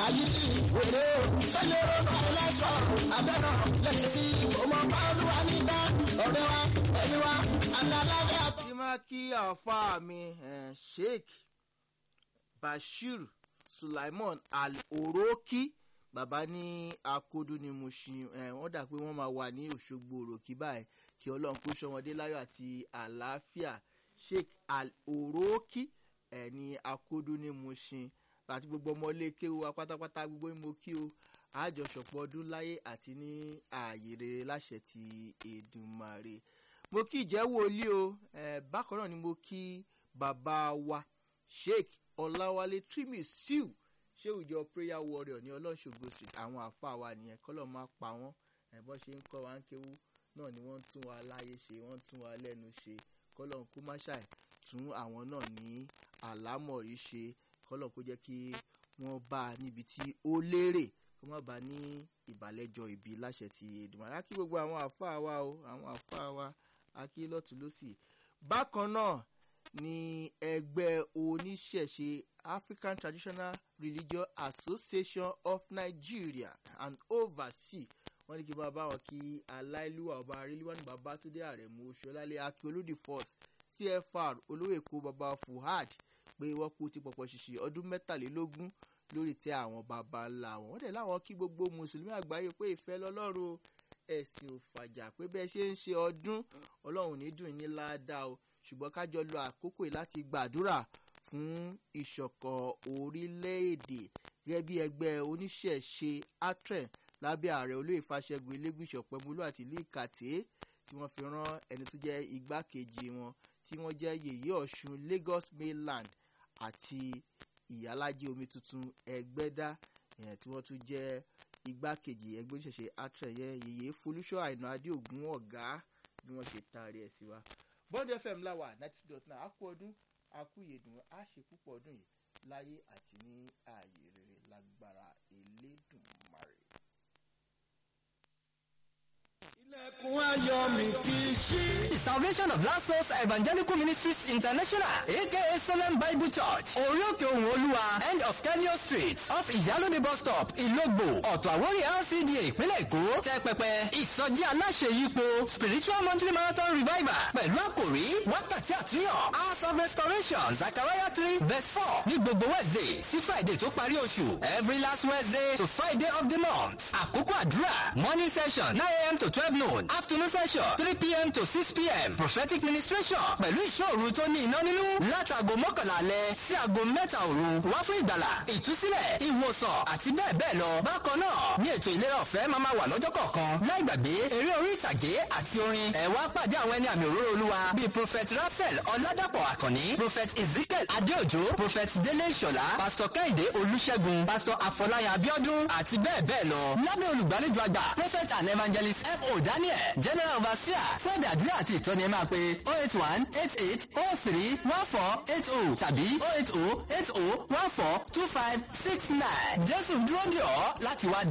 àyíní wèrè o sẹ́lẹ̀ ọ̀nà ẹlẹ́sọ̀ abẹ́rọ̀ lẹ́yìn tí ọmọ bá olúwa nígbà ọ̀rẹ́ wa ẹni wa àdàlágà. kí má kí àáfàá mi eh, sheikh bashir sulaiman al-oroki bàbá ní akodo ni mo ṣe eh, wọ́n dà pé wọ́n máa wà ní òṣogbo òròkì báyìí kí ọlọ́run kó ṣọmọdé láyọ̀ àti àlàáfíà sheikh al-oroki ẹ̀ ní akodo ni mo ṣe àti gbogbo ọmọlé kéwu wa pátápátá gbogbo mo kí o àjọṣọpọ̀ ọdún láyé àti ní ààyè rere láṣẹ ti èdùmarè mo kí ìjẹ́ wòlíì o eh, bákan náà ni mo kí bàbá wa sheikh ọláwálé trimisiu ṣéwù jọ prayer warrior ní ọlọ́ṣogbo street àwọn àfa wa nìyẹn kọ́lọ́ máa pa wọ́n ẹ̀bọ́n ṣe ń kọ́ wa ń kéwú náà ni wọ́n ń tún wa láyé ṣe wọ́n ń tún wa lẹ́nu ṣe kọ́lọ́ kó má ṣàì tún àwọn náà ní àlámọ̀rí ṣe kọ́lọ́ kó jẹ́ kí wọ́n bá a níbi tí ó lérè kó má bàa ní ìbàlẹ́jọ ìbí láṣẹ ti èdùmàrè á kí gbogbo àwọn àfa wa o àwọn àfa wa á kí lọ́tún lọ́sì bákan náà ní ẹgbẹ́ oníṣẹ̀ṣe african traditional religion association of nigeria and overseas wọ́n ní kí bàbá wọn kí aláìlúwà ọba arílíwájú babatunde àrẹ̀mú oṣùọlálẹ̀ akíolódì first cfr olówó èkó baba fuhad pé wọ́n kú ti pọ̀pọ̀ ṣìṣì ọdún mẹ́tàlélógún lórí tẹ àwọn baba ńlá wọn wọ́n dẹ̀ láwọn kí gbogbo mùsùlùmí àgbáyé pé ìfẹ́ lọ́lọ́run ẹ̀sìn ò fàjà pé bẹ́ẹ̀ ṣe ń ṣe ọdún ọlọ́run ní dùn ní ládàá o ṣùgbọ́n kájọ lo àkókò yìí láti gbàdúrà fún ìṣọ̀kan orílẹ̀-èdè gẹ́gẹ́ bí ẹgbẹ́ oníṣẹ̀ṣe atren lábẹ́ ààrẹ olóyè fàṣẹgun elégùsọ̀ pẹ̀múlò àti ìlú ìkàtẹ́ tí wọ́n fi rán ẹni tó jẹ́ igbákejì wọn tí wọ́n jẹ́ yèyé ọ̀ṣun lagos mainland àti ìyálájẹ omi tuntun ẹgbẹ́dá tí wọ́n tún jẹ́ igbákejì ẹgbẹ́ oníṣẹ̀ṣe atren yẹn yèyé folúṣọ́ àìná adéògùn ọ̀gá bí wọ́n ṣe taari ẹ̀ sí wa bond fm láwà ninety two dot nine a kú ọdún a kú ìyèdùn a ṣe púpọ̀ ọdún yìí láyé àti ní ààyè rere lágbára elédùnmarè. ilẹ̀kùn ayọ̀ mi ti ṣí. The Salvation of Last Souls Evangelical Ministries International, aka Solemn Bible Church, Orioke Ohun Olúwa, end of Kenyo Street, off Ìyálóde bus stop, Ìlógbò, Ọ̀tọ̀ Àwórí LCDA ìpínlẹ̀ Èkó, tẹ́ pẹpẹ, ìsọjí aláṣẹ yípo, Spiritual Monthly Marathon Revival, pẹ̀lú àkòrí wákàtí àtúnyàn, Hours of Restoration, Zachariah three verse four, ní gbogbo Wednesday sí Friday tó parí oṣù, every last Wednesday to Friday of the month. Àkókò àdúrà, morning session nine a.m. to twelve noon, afternoon session three p.m. to six p.m. prophetic ministration pẹ̀lú ìṣòro tó ní iná nínú látàgò mọ́kànlá alẹ́ sí aago mẹ́ta òru wá fún ìgbàlà ìtúsílẹ̀ ìwòsàn àti bẹ́ẹ̀ bẹ́ẹ̀ lọ. bákan náà ní ètò ìlera ọ̀fẹ́ máa ma wà lọ́jọ́ kọ̀ọ̀kan láì gbàgbé eré orí ìtàgé àti orin ẹ̀ wá pàdé àwọn ẹni àmì òróró olúwa bíi prophet raphael ọ̀làdàpọ̀ àkànní prophet ezekiel adéòjò prophet délé ìṣọ̀lá pastor kẹ́hìndé olùṣègùn pastor afọláyà abiodun àti bẹ́ẹ̀ bẹ́ẹ̀ lọ. lábẹ́ olùgbàlejò àgbà prophet and evangelist f.o. daniel general overseer fún àdúrà àti ìtọ́ni ẹ máa pe oh eight one eight eight oh three one four eight oh tàbí oh eight oh eight oh one four two five six nine jésù dúró dè ọ́ láti wá